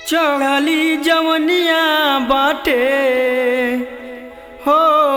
चढ़ली जवनिया बाटे हो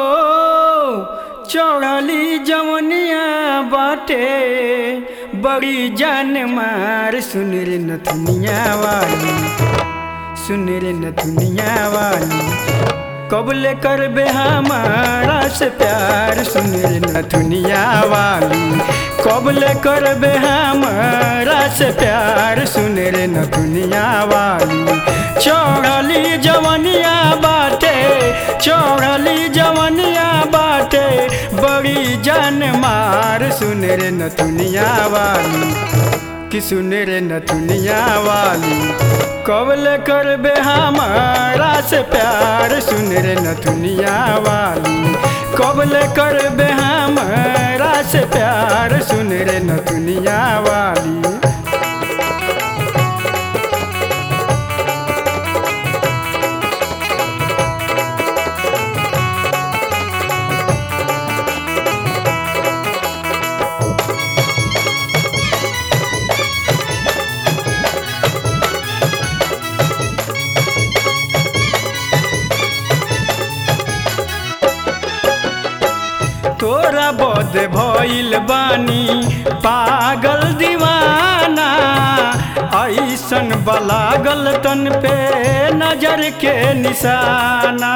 चढ़ली जवनिया बाटे बड़ी जान मार सुन रे नथुनिया वाली सुन रे नथुनिया वाली कबले करबे हमारा से प्यार सुन रे नथुनिया वाली कबले करबे हमारा से प्यार सुन रे नथुनिया वाली चढ़ली जवनिया बाटे चढ़ली जवनिया बाटे बड़ी जान मार सुन रे नथुनिया वाली कि सुन रे नथुनिया वाली कबल करबे हमारा से प्यार सुन रे नथुनिया वाली कबल करबे हमारा से प्यार सुन रे नथुनिया वाली तोरा बद भइल बानी पागल दीवाना ऐसन बलागल तन पे नजर के निशाना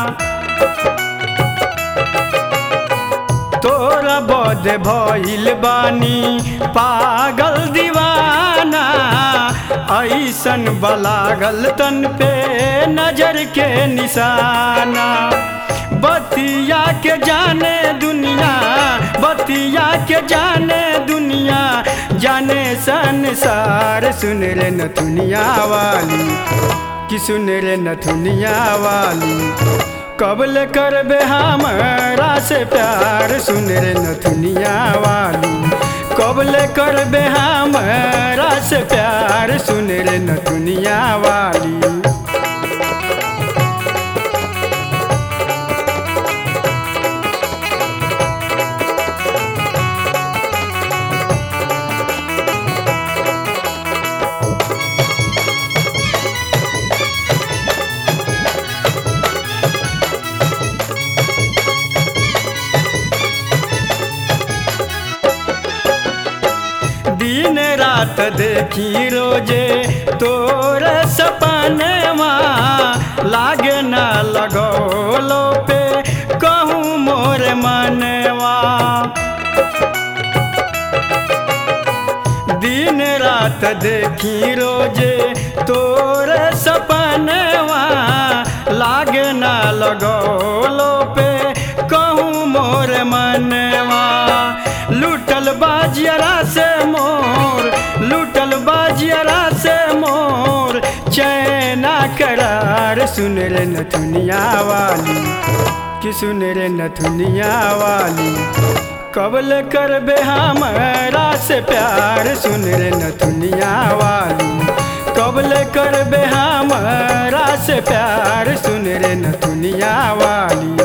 तोरा बद भइल बानी पागल दीवाना ऐसन बलागल तन पे नजर के निशाना बतिया के जाने दुनिया बतिया के जाने दुनिया जाने संसार सुन रे नथुनिया वाली कि सुन रे नथुनिया वाली कबल करबे हमारा से प्यार सुन रे नथुनिया वाली कबल करबे हमारा से प्यार सुन रे नथुनिया वाली दिन रात देखी रोजे तोर सपनवा लागे ना लगौलो पे कहूँ मोर मनवा दिन रात देखी रोजे तोर सपनवा लागे ना लगौलो पे कहूँ मोर मनवा लूटल बाजियरा से मोर लूटल बाजियरा से मोर चैना करार सुन रे नथुनिया वाली कि सुन रे नथुनिया वाली कबल करबे हमारा से प्यार सुन रे नथुनिया वाली कबल करबे हमारा से प्यार सुन रे नथुनिया वाली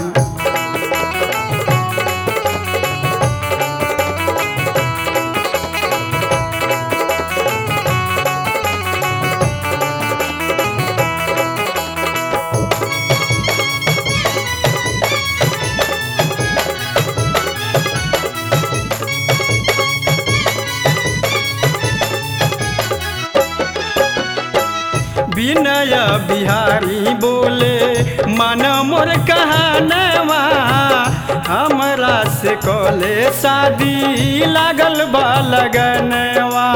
विनय बिहारी बोले मन मोर कहानवा हमरा से कले शादी लागल बा लगनवा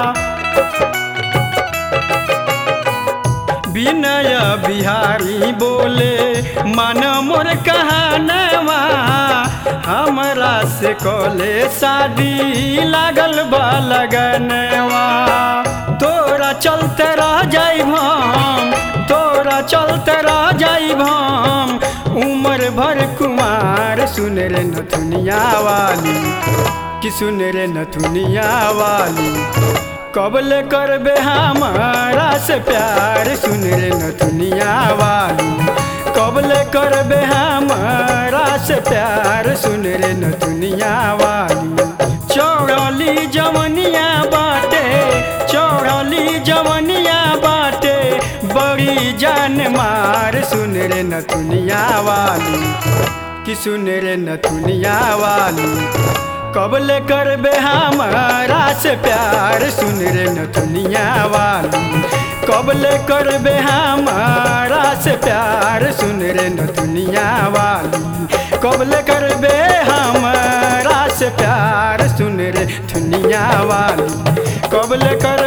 विनय बिहारी बोले मन मोर कहानवा हमरा से कले शादी लागल बा लगनवा तोरा चलते रह जाइब हम तोरा चलते रह जाइब हम उम्र भर कुमार सुन रे नथुनिया वाली कि सुन रे नथुनिया वाली कबल करबे हमारा से प्यार सुन रे नथुनिया वाली कबल करबे हमारा से प्यार सुन रे नथुनिया वाली चौड़ली जवनिया बाटे चौड़ली जवनिया बाटे होई जान मार सुन रे नथुनिया वाली कि सुन रे नथुनिया वाली कबले करबे हमारा से प्यार सुन रे नथुनिया वाली कबले करबे हमारा से प्यार सुन रे नथुनिया वाली कबले करबे हमारा से प्यार सुन रे दुनिया वाली कबले कर